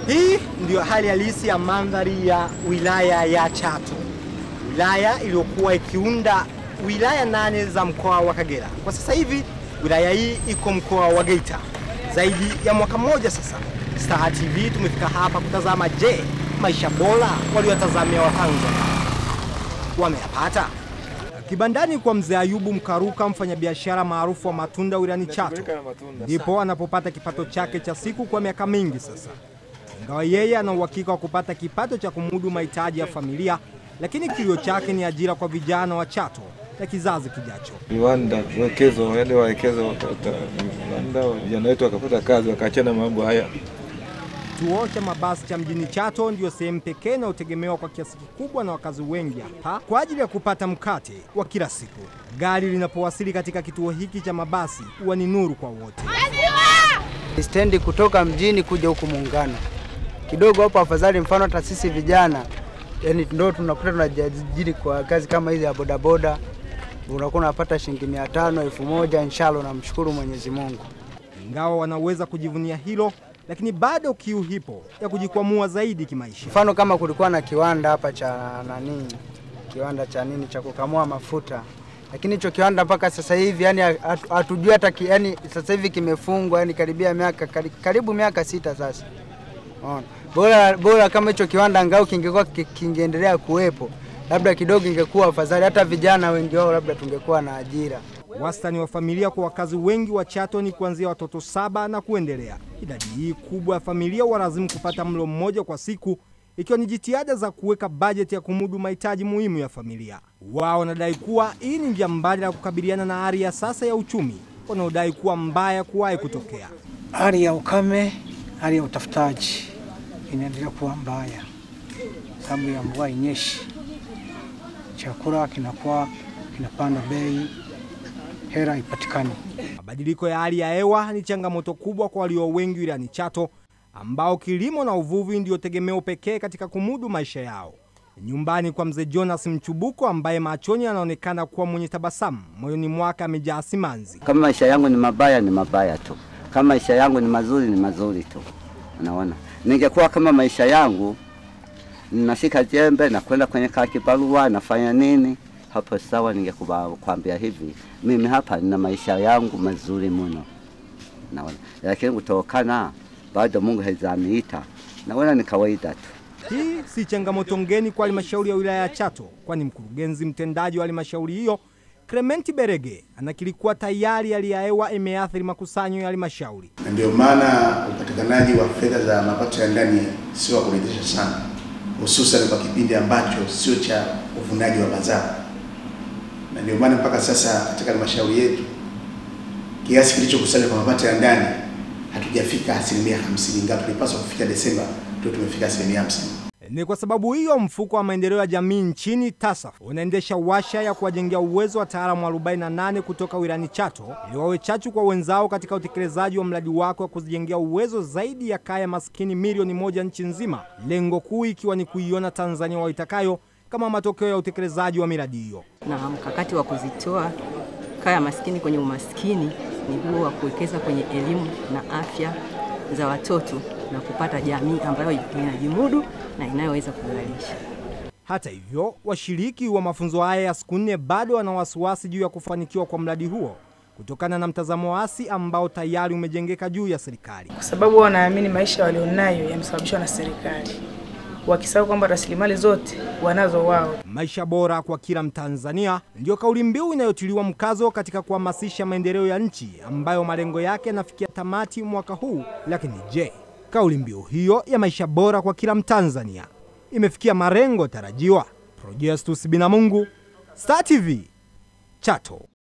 Hii ndiyo hali halisi ya mandhari ya wilaya ya Chato, wilaya iliyokuwa ikiunda wilaya nane za mkoa wa Kagera. Kwa sasa hivi wilaya hii iko mkoa wa Geita. Zaidi ya mwaka mmoja sasa, Star TV tumefika hapa kutazama, je, maisha bora waliowatazamia Watanzania wameyapata? Kibandani kwa mzee Ayubu Mkaruka, mfanyabiashara maarufu wa matunda wilayani Chato, ndipo anapopata kipato chake cha siku kwa miaka mingi sasa. Ingawa yeye ana uhakika wa kupata kipato cha kumudu mahitaji ya familia, lakini kilio chake ni ajira kwa vijana wa Chato na kizazi kijacho. viwanda wekezo, waende wawekeze wakapata viwanda, vijana wetu wakapata kazi, wakaachana mambo haya. Kituo cha mabasi cha mjini Chato ndiyo sehemu pekee inayotegemewa kwa kiasi kikubwa na wakazi wengi hapa kwa ajili ya kupata mkate wa kila siku. Gari linapowasili katika kituo hiki cha mabasi huwa ni nuru kwa wote. stendi kutoka mjini kuja huku Muungano kidogo hapo afadhali. Mfano hata sisi vijana yani ndo tunakuta tunajiajiri kwa kazi kama hizi ya bodaboda, unakuwa unapata shilingi mia tano elfu moja inshallah, namshukuru Mwenyezi Mungu. Ingawa wanaweza kujivunia hilo, lakini bado kiu hipo ya kujikwamua zaidi kimaisha. Mfano kama kulikuwa na kiwanda hapa cha nani, kiwanda cha nini cha kukamua mafuta, lakini hicho kiwanda mpaka sasa hivi yani hatu- hatujui hata ki- yani sasa hivi kimefungwa yani karibia miaka kari- karibu miaka sita sasa. Unaona, bora bora kama hicho kiwanda angao kingekuwa ki- kingeendelea kuwepo, labda kidogo ingekuwa afadhali, hata vijana wengi wao labda tungekuwa na ajira. Wastani wa familia kwa wakazi wengi wa Chato ni kuanzia watoto saba na kuendelea. Idadi hii kubwa ya familia walazimu kupata mlo mmoja kwa siku, ikiwa ni jitihada za kuweka bajeti ya kumudu mahitaji muhimu ya familia. Wao wanadai kuwa hii ni njia mbadala ya kukabiliana na hali ya sasa ya uchumi wanaodai kuwa mbaya kuwahi kutokea. hali ya ukame, hali ya utafutaji inaendelea kuwa mbaya, sababu ya mvua inyeshi, chakula kinakuwa kinapanda bei, hela haipatikani. Mabadiliko ya hali ya hewa ni changamoto kubwa kwa walio wengi wilayani Chato, ambao kilimo na uvuvi ndio tegemeo pekee katika kumudu maisha yao. Nyumbani kwa mzee Jonas Mchubuko, ambaye machoni anaonekana kuwa mwenye tabasamu, moyoni mwake amejaa simanzi. Kama maisha yangu ni mabaya, ni mabaya tu. Kama maisha yangu ni mazuri, ni mazuri tu. Unaona, ningekuwa kama maisha yangu nashika jembe na kwenda kwenye kaa kibarua nafanya nini, hapo sawa, ningekuambia hivi, mimi hapa nina maisha yangu mazuri mno, naona. Lakini kutokana bado Mungu hajaniita, naona ni kawaida tu. Hii si changamoto ngeni kwa halmashauri ya wilaya ya Chato, kwani mkurugenzi mtendaji wa halmashauri hiyo Clementi Berege anakiri kuwa tayari hali ya hewa imeathiri makusanyo ya halmashauri. na ndio maana upatikanaji wa fedha za mapato ya ndani sio wa kuridhisha sana, hususan kwa kipindi ambacho sio cha uvunaji wa mazao, na ndio maana mpaka sasa katika halmashauri yetu kiasi kilichokusanywa kwa mapato ya ndani hatujafika asilimia hamsini, ingawa tulipaswa kufika Desemba ndio tumefika asilimia hamsini. Ni kwa sababu hiyo mfuko wa maendeleo ya jamii nchini TASAF unaendesha washa ya kuwajengea uwezo wataalamu 48 kutoka wilayani Chato ili wawe chachu kwa wenzao katika utekelezaji wa mradi wake wa kuzijengea uwezo zaidi ya kaya maskini milioni moja nchi nzima, lengo kuu ikiwa ni kuiona Tanzania waitakayo kama matokeo ya utekelezaji wa miradi hiyo. na mkakati wa kuzitoa kaya maskini kwenye umaskini ni huo wa kuwekeza kwenye elimu na afya za watoto na kupata jamii ambayo inajimudu na inayoweza kuzalisha. Hata hivyo, washiriki wa mafunzo haya ya siku nne bado wana wasiwasi juu ya kufanikiwa kwa mradi huo kutokana na mtazamo wasi ambao tayari umejengeka juu ya serikali. kwa sababu wanaamini maisha walionayo yamesababishwa na serikali, wakisahau kwamba rasilimali zote wanazo wao. Maisha bora kwa kila Mtanzania ndiyo kauli mbiu inayotiliwa mkazo katika kuhamasisha maendeleo ya nchi ambayo malengo yake yanafikia tamati mwaka huu. Lakini je, kauli mbiu hiyo ya maisha bora kwa kila Mtanzania imefikia malengo tarajiwa? Projestus Binamungu, Star TV, Chato.